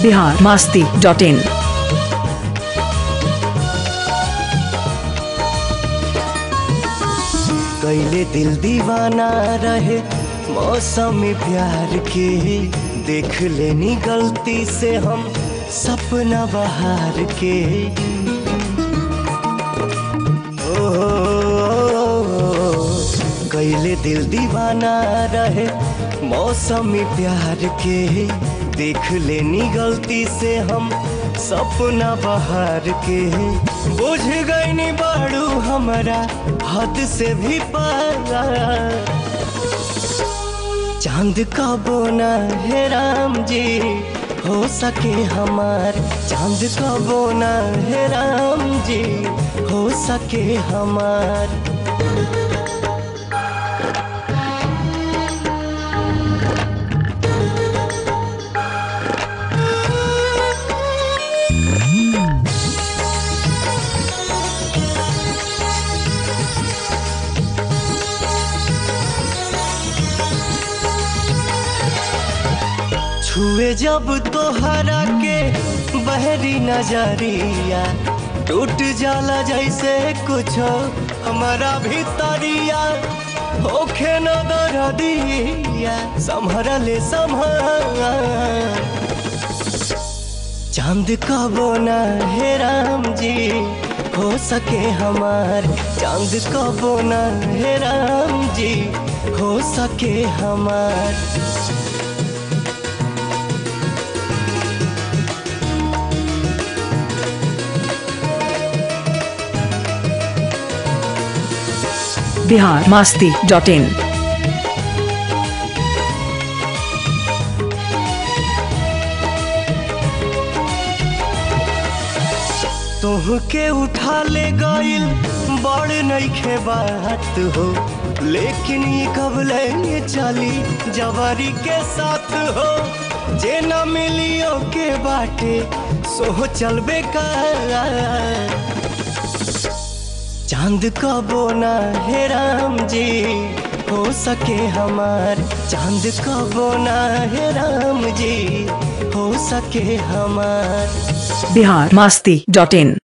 Bihar Masti dot in कैले दिल दीवाना रहे मौसम प्यार के देख लेनी गलती से हम सपना बहार के ओ, कैले दिल दीवाना रहे मौसम प्यार के देख लेनी गलती से हम सपना बहार के बुझ गईनी बाड़ू हमारा हद से भी पारा चांद का बोना है राम जी हो सके हमार चांद का बोना है राम जी हो सके हमार छुए जब तोहरा के बहरी नजरिया टूट जाला जैसे कुछ हमारा भीतरिया होखे न दरदिया संभर ले संभर चांद का बोना है राम जी हो सके हमार चांद का बोना है राम जी हो सके हमार बिहार मास्ती डॉट इन तुहके उठा ले गइल बड़ नइखे बात हो लेकिन ये कब लेंगे चली जवारी के साथ हो जे न मिलियो के बाटे सो चलबे का चांद का बोना है राम जी हो सके हमार चांद का बोना है राम जी हो सके हमार बिहार मास्ती डॉट इन